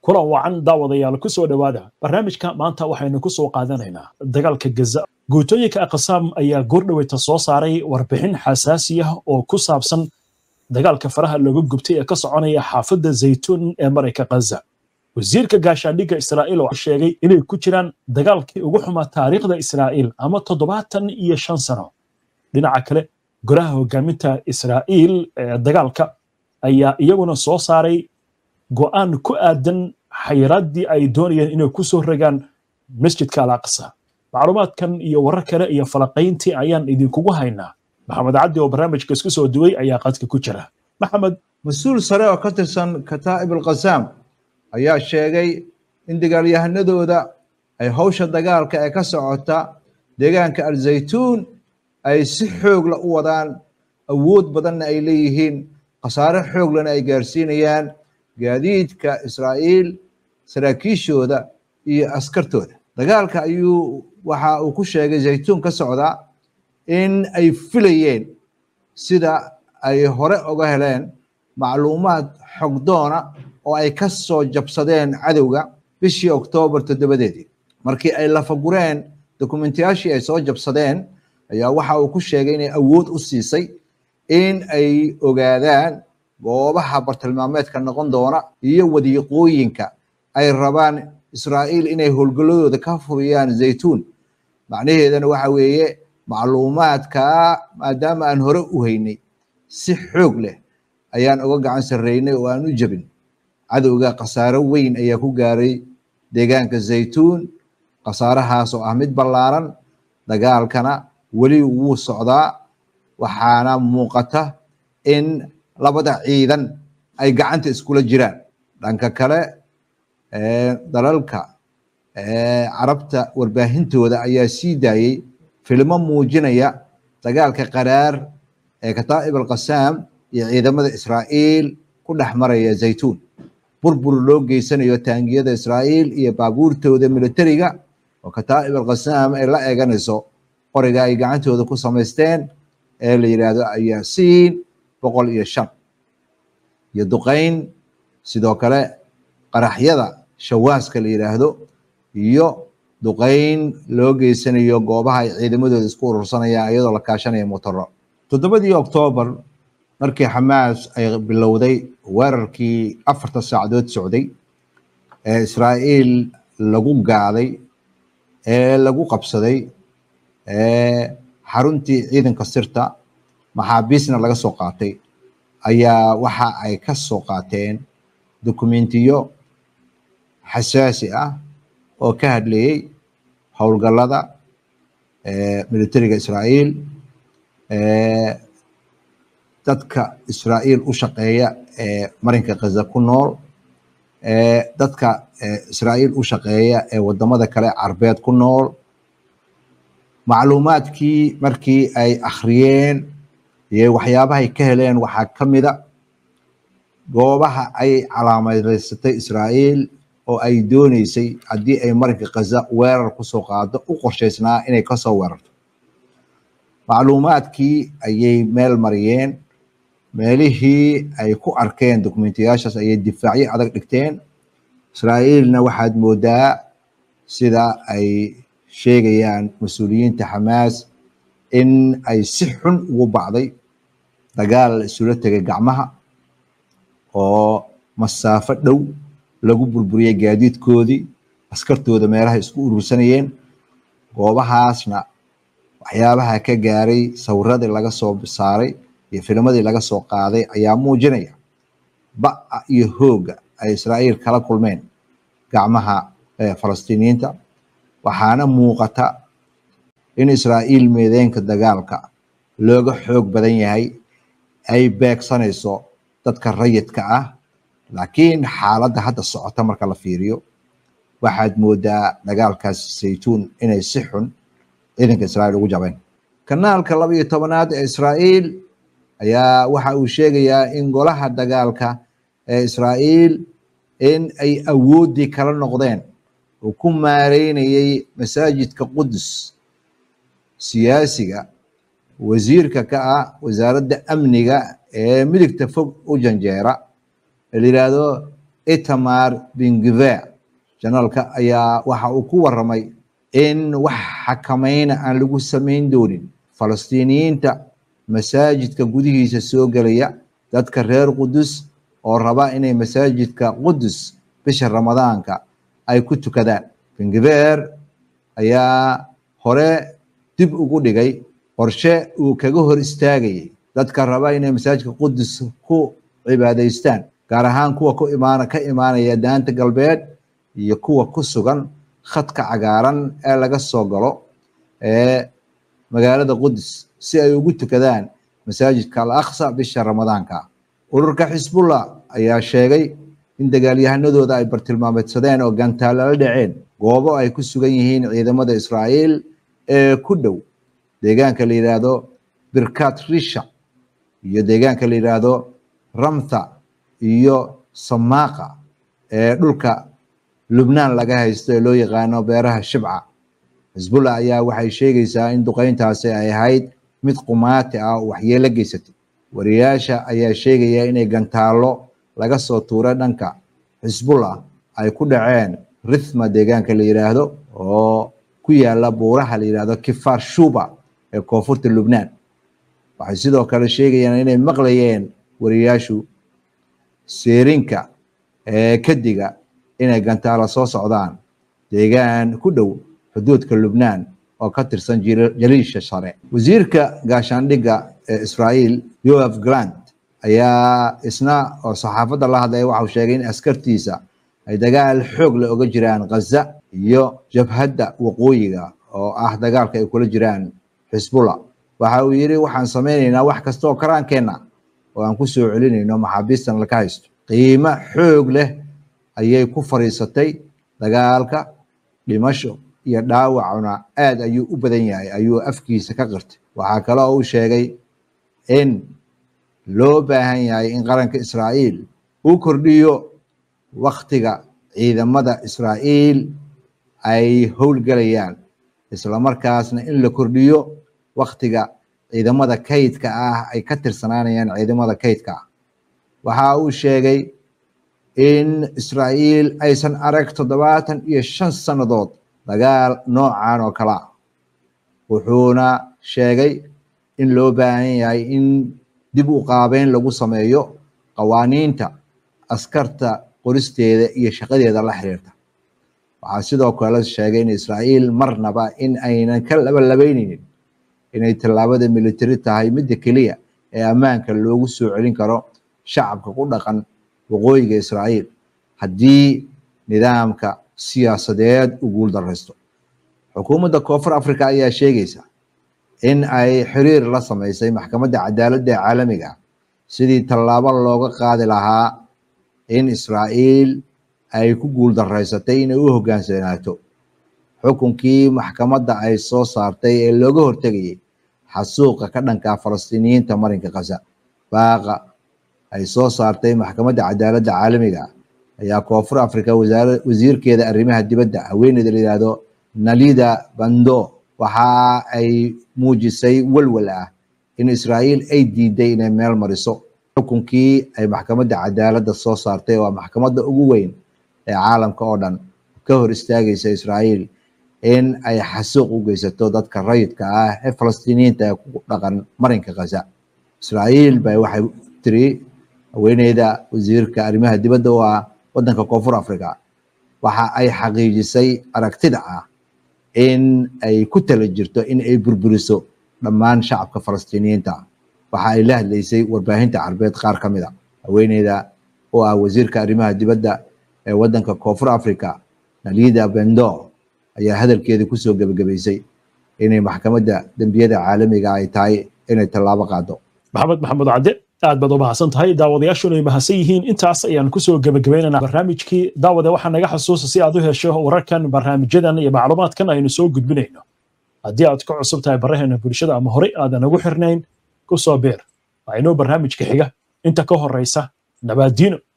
kulan wacan daawadayaal ku soo dhowaada barnaamijka maanta waxaynu ku soo qaadanaynaa dagaalka gaza guutooyinka aqsaam ayaa goordhoweyta soo saaray warbixin xasaasi ah oo ku saabsan dagaalka faraha looga gubtay ee ka soconaya xaafadda zaytuun ee marayka ghaza wasiirka gaashaandhigga israa'iil oo sheegay inay ku jiraan dagaalkii ugu xumaa taariikhda israa'iil ama toddobaatan iyo shan sano dhinaca kale golaha hogaaminta israa'iil ee dagaalka ayaa iyaguna soo saaray go'aan ku aadan xayiraaddii ay doonayeen inay ku soo rogaan masjidka al aqsa macluumaadkan iyo warar kale iyo falaqayntii ayaan idinkugu haynaa maxamed cabdi oo barnaamijka isku soo duway ayaa qadka ku jira maxamed mas-uul sare oo ka tirsan kataa'ib alqasaam ayaa sheegay in dagaalyahanadooda ay hawsha dagaalka ee ka socota deegaanka alzaytuun ay si xoogla u wadaan awood badanna ay leeyihiin khasaare xooglana ay gaarsiinayaan gaadiidka israa'iil saraakiishooda iyo askartooda dagaalka ayuu waxa uu ku sheegay zaytuun ka socdaa in ay filayeen sida ay hore oga heleen macluumaad xogdoona oo ay ka soo jabsadeen cadowga bishii oktoobar toddobadeedii markii ay lafagureen dokumentiyaashii ay soo jabsadeen ayaa waxa uu ku sheegay inay awood u siisay in ay ogaadaan goobaha bartilmaameedka noqon doona iyo wadiiqooyinka ay rabaan israa'iil inay howlgalladooda ka furiyaan zaytuun macnaheedana waxa weeye macluumaadka maadaama aan hore u haynay si xoog leh ayaan uga gacan sarreynay oo aan u jebin cadowga khasaaro weyn ayaa ku gaaray deegaanka zaytuun khasaarahaas oo ah mid ballaaran dagaalkana weli wuu socdaa waxaana muuqata in labada ciidan ay gacanta iskula jiraan dhanka kale dalalka carabta warbaahintooda ayaa sii daayey filmo muujinaya dagaalka qaraar ee kataa'ib alqasaam iyo ciidamada israa'iil ku dhex maraya zaytuun burbur loo geysanayo taangiyada israa'iil iyo baabuurtooda militariga oo kataa'ib alqasaam ay la eeganayso qoriga ay gacantooda ku samaysteen ee la yidhaahdo ayaasiin boqol iyo shan iyo duqayn sidoo kale qaraxyada shawaaska la yidhaahdo iyo duqayn loo geysanayo goobaha ay ciidamadooda isku urursanayaan iyadoo la kaashanaya motoro toddobadii oktoobar markii xamaas ay bilowday weerarkii afarta saacadood socday ee israa'iil lagu gaaday ee lagu qabsaday ee xaruntii ciidanka sirta maxaabiisna laga soo qaatay ayaa waxa ay ka soo qaateen dokumentiyo xasaasi ah oo ka hadlayey howlgallada militariga israa'iil dadka israa'iil u shaqeeya ee marinka khaza ku nool dadka israa'iil u shaqeeya ee wadamada kale carbeed ku nool macluumaadkii markii ay akhriyeen iyo waxyaabahay ka heleen waxaa ka mida goobaha ay calaamadeysatay israa'iil oo ay dooneysay haddii ay marinka khaza weerar kusoo qaado u qorshaysnaa inay kasoo weerarto macluumaadkii ayay meel mariyeen meelihii ay ku arkeen dokumentiyaashaas ayay difaacyo adag dhigteen israa'iilna waxaad moodaa sida ay sheegayaan mas-uuliyiinta xamaas in ay si xun ugu bacday dagaal isula tegay gacmaha oo masaafo dhow lagu burburiyey gaadiidkoodii askartooda meelaha isku urursanayeen goobahaasna waxyaabaha ka gaaray sawiradii laga soo saaray iyo filmadii laga soo qaaday ayaa muujinaya ba'a iyo hooga ay israa'iil kala kulmeen gacmaha falastiiniyiinta waxaana muuqata in israa'iil meedeenka dagaalka looga xoog badan yahay ay beegsanayso dadka rayidka ah laakiin xaaladda hadda socota marka la fiiriyo waxaad moodaa dagaalkaas saytuun inay si xun ciidanka israa'iil ugu jabeen kanaalka laba iyo tobanaad ee israa'iil ayaa waxa uu sheegayaa in golaha dagaalka ee israa'iil in ay awooddii kala noqdeen uu ku maareynayay masaajidka qudus siyaasiga wasiirka ka ah wasaaradda amniga ee midigta fog u janjeera la yidhaahdo itamar bingiver janaalka ayaa waxa uu ku waramay in wax xakamayna aan lagu samayn doonin falastiiniyiinta masaajidka gudihiisa soo gelaya dadka reer qudus oo raba inay masaajidka qudus bisha ramadaanka ay ku tukadaan bingiver ayaa hore dib ugu dhigay qorshe uu kaga hor istaagayay dadka raba inay masaajidka qudus ku cibaadaystaan gaar ahaan kuwa ku imaan ka imaanaya daanta galbeed iyo kuwa ku sugan khadka cagaaran ee laga soo galo ee magaalada qudus si ay ugu tukadaan masaajidka al aqsa bisha ramadaanka ururka xisbullah ayaa sheegay in dagaalyahanadooda ay bartilmaameedsadeen oo gantaalo la dhaceen goobo ay ku sugan yihiin ciidamada israa'iil ee ku dhow deegaanka la yidhaahdo birkat risha iyo deegaanka la yidhaahdo ramtha iyo samaqa ee dhulka lubnaan laga haysto ee loo yaqaano beeraha shibca xisbullah ayaa waxay sheegaysaa in duqeyntaasi ay ahayd mid qumaati ah oo waxyeelo geysatay wariyaasha ayaa sheegaya inay gantaalo laga soo tuuray dhanka xisbullah ay ku dhaceen rithma deegaanka la yidhaahdo oo ku yaala buuraha la yidhaahdo kifar shuba ee koonfurta lubnaan waxay sidoo kale sheegayaan inay maqlayeen wariyaashu seerinka ee kadiga inay gantaalo soo socdaan deegaan ku dhow xuduudka lubnaan oo ka tirsan jaliisha sare wasiirka gaashaandhigga ee israa'iil yoaf grant ayaa isna oo saxaafadda la hadlaya waxau sheegay in askartiisa ay dagaal xoog la oga jiraan ghaza iyo jabhadda waqooyiga oo ah dagaalka ay kula jiraan xisbullah waxa uu yidhi waxaan samaynaynaa wax kasta oo karaankeenna oo aan ku soo celinayno maxaabiistan laka haysto qiimo xoog leh ayay ku fariisatay dagaalka dhimasho iyo dhaawacuna aad ayuu u badan yahay ayuu afkiisa ka qirtay waxaa kale oo uu sheegay in loo baahan yahay in qaranka israa'iil uu kordhiyo waktiga ciidamada israa'iil ay howlgelayaan islamarkaasna in la kordhiyo waktiga ciidamada kaydka ah ay ka tirsanaanayaan ciidamada kaydka ah waxa uu sheegay in israa'iil aysan arag toddobaatan iyo shan sannadood dagaal noocan oo kale ah wuxuuna sheegay in loo baahan yahay in dib u qaabeyn lagu sameeyo qawaaniinta askarta qoristeeda iyo shaqadeeda la xiriirta waxaa sidoo kale sheegay in israa'iil marnaba in aynan ka labalabeyneynin inay tallaabada militari tahay midda keliya ee ammaanka loogu soo celin karo shacabka ku dhaqan waqooyiga israa'iil haddii nidaamka siyaasadeed u guul daraysto xukuumadda koonfur africa ayaa sheegaysa in ay xiriir la samaysay maxkamadda cadaaladda ee caalamiga sidii tallaabo looga qaadi lahaa in israa'iil ay ku guul daraysatay inay u hoggaansanaato xukunkii maxkamadda ay soo saartay ee looga hortegayay xasuuqa ka dhanka falastiiniyiinta marinka khaza baaqa ay soo saartay maxkamadda cadaaladda caalamiga ayaa koonfur africa wasiirkeeda arrimaha dibadda haweeneyda la yidhaahdo nalida bando waxa ay muujisay walwal ah in israa'iil ay diiday inay meel mariso xukunkii ay maxkamadda cadaaladda soo saartay waa maxkamadda ugu weyn ee caalamka oo dhan ka hor istaagaysa israa'iil in ay xasuuq u geysato dadka rayidka ah ee falastiiniyiinta ee ku dhaqan marinka khaza israa'iil bay waxay tiri haweeneyda wasiirka arrimaha dibadda u ah waddanka koonfur africa waxa ay xaqiijisay aragtida ah in ay ku tala jirto in ay burburiso dhammaan shacabka falastiiniyiinta waxa ay la hadlaysay warbaahinta carbeed qaar ka mid a haweeneyda oo ah wasiirka arrimaha dibadda ee waddanka koonfur africa nalida bendo ayaa hadalkeeda kusoo gebagabaysay inay maxkamadda dembiyada caalamiga ay tahay inay tallaabo qaado maxamed maxamuud cadde aad baad u mahadsan tahay daawadayaashuna ay mahadsan yihiin intaas ayaan kusoo gebagabaynaynaa barnaamijkii daawade waxaa naga xasuusa si aad u hesho wararkan barnaamijyadan iyo macluumaadkan aynu soo gudbinayno haddii aad ka cusub tahay baraheena bulshada ama horey aadan ugu xirnayn ku soo beer waa inoo barnaamijka xiga inta ka horraysa nabaadiino